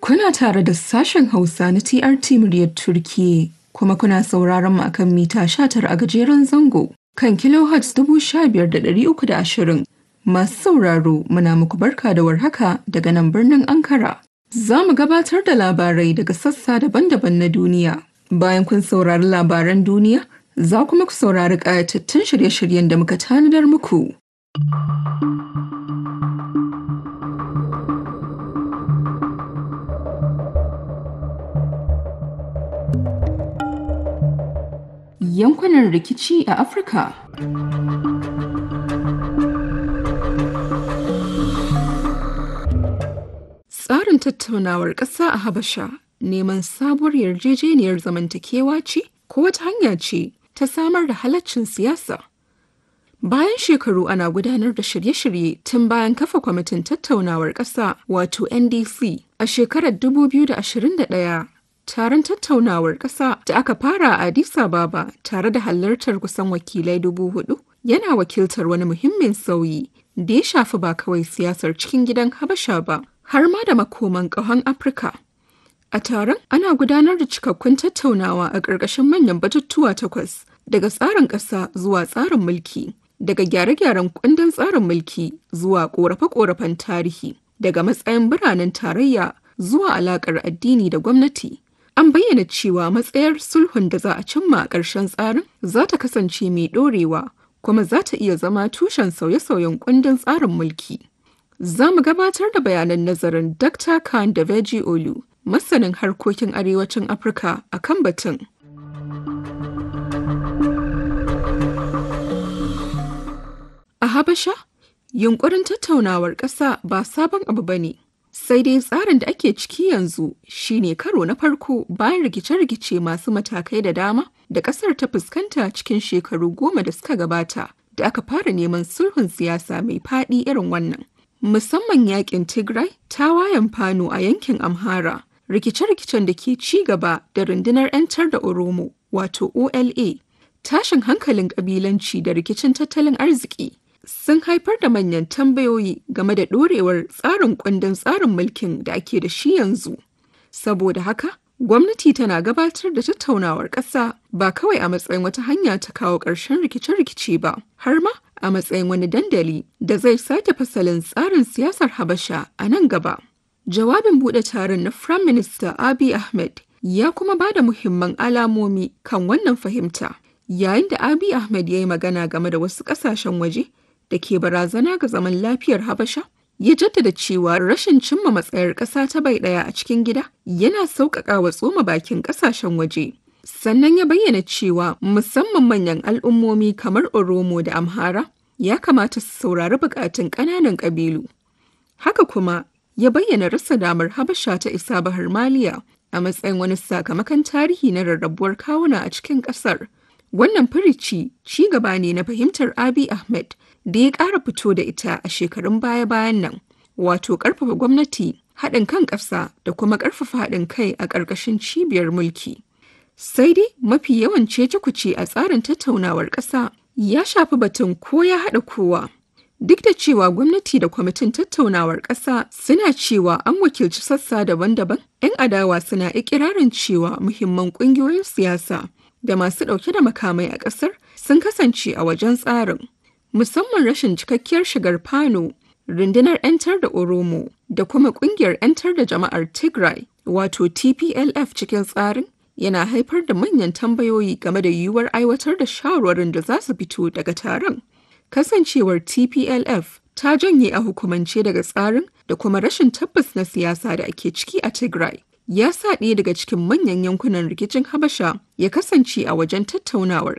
Kuna tare da sashen Hausa na TRT muryar Turkiyya kuma kuna sauraron mu akan mita 19 a gajeren zango kan kilohertz 15,320. Masu sauraro muna muku barka da warhaka daga nan birnin Ankara. Za mu gabatar da labarai daga sassa daban-daban na duniya. Bayan kun saurari labaran duniya, za kuma ku saurari ƙayatattun shirye-shiryen da muka tanadar muku. Yankunan rikici a Afirka. Tsarin tattaunawar ƙasa a Habasha neman sabuwar yarjejeniyar zamantakewa ce ko wata hanya ce ta samar da halaccin siyasa. Bayan shekaru ana gudanar da shirye-shirye tun bayan kafa kwamitin tattaunawar ƙasa wato NDC a shekarar 2021 taron tattaunawar ƙasa da aka fara a Addis Ababa tare da halartar kusan wakilai dubu hudu yana wakiltar wani muhimmin sauyi da ya shafi ba kawai siyasar cikin gidan Habasha ba har ma da makoman ƙahon Afirka. A taron ana gudanar da cikakkun tattaunawa a ƙarƙashin manyan batutuwa takwas daga tsarin ƙasa zuwa tsarin mulki, daga gyare-gyaren kundin tsarin mulki zuwa ƙorafe-ƙorafen tarihi, daga matsayin biranen tarayya zuwa alaƙar addini da gwamnati. An bayyana cewa matsayar sulhun da za a cimma a ƙarshen tsarin za ta kasance mai ɗorewa kuma za ta iya zama tushen sauye-sauyen kundin tsarin mulki. Za mu gabatar da bayanan nazarin Dr. Khan da Veji Olu, masanin harkokin arewacin Afirka a kan batun. A Habasha, yunkurin tattaunawar ƙasa ba sabon abu ba ne. Sai dai tsarin da ake ciki yanzu shine karo na farko bayan rikice-rikice masu matakai da dama da ƙasar ta fuskanta cikin shekaru goma da suka gabata da aka fara neman sulhun siyasa mai faɗi irin wannan. Musamman yakin Tigray, tawayen Fano a yankin Amhara, rikice-rikicen da ke ci gaba da rundunar 'yantar da Oromo wato OLA, tashin hankalin ƙabilanci da rikicin tattalin arziki. sun haifar da manyan tambayoyi game da ɗorewar tsarin kundin tsarin mulkin da ake da shi yanzu. Saboda haka, gwamnati tana gabatar da tattaunawar ƙasa ba kawai a matsayin wata hanya ta kawo ƙarshen rikice-rikice ba, har ma a matsayin wani dandali da zai sake fasalin tsarin siyasar Habasha a nan gaba. Jawabin buɗe taron na Firayim Minista Abiy Ahmed ya kuma ba da muhimman alamomi kan wannan fahimta. Yayin da Abiy Ahmed ya yi magana game da wasu ƙasashen waje da ke barazana ga zaman lafiyar Habasha, ya jaddada cewa rashin cimma matsayar ƙasa ta bai ɗaya a cikin gida yana sauƙaƙa wa tsoma bakin ƙasashen waje. Sannan ya bayyana cewa musamman manyan al'ummomi kamar Oromo da Amhara ya kamata su saurari buƙatun ƙananan ƙabilu. Haka kuma ya bayyana rasa damar Habasha ta isa Bahar Maliya a matsayin wani sakamakon tarihi na rarrabuwar kawuna a cikin ƙasar. Wannan firici ci gaba ne na fahimtar Abiy Ahmed da ya ƙara fito da ita a shekarun baya-bayan nan, wato ƙarfafa gwamnati, haɗin kan ƙasa da kuma ƙarfafa haɗin kai a ƙarƙashin cibiyar mulki. Sai dai mafi yawan cece-kuce a tsarin tattaunawar ƙasa ya shafi batun ko ya haɗa kowa. Duk da cewa gwamnati da kwamitin tattaunawar ƙasa suna cewa an wakilci sassa daban-daban, 'yan adawa suna ikirarin cewa muhimman ƙungiyoyin siyasa da masu ɗauke da makamai a ƙasar sun kasance a wajen tsarin. musamman rashin cikakkiyar shigar Fano, rundunar 'yantar da Oromo da kuma kungiyar 'yantar da jama'ar Tigray wato TPLF cikin tsarin yana haifar da manyan tambayoyi game da yiwuwar aiwatar da shawarwarin da za su fito daga taron. Kasancewar TPLF ta janye a hukumance daga tsarin da kuma rashin tabbas na siyasa da ake ciki a Tigray. Ya sa ɗaya daga cikin manyan yankunan rikicin Habasha ya kasance a wajen tattaunawar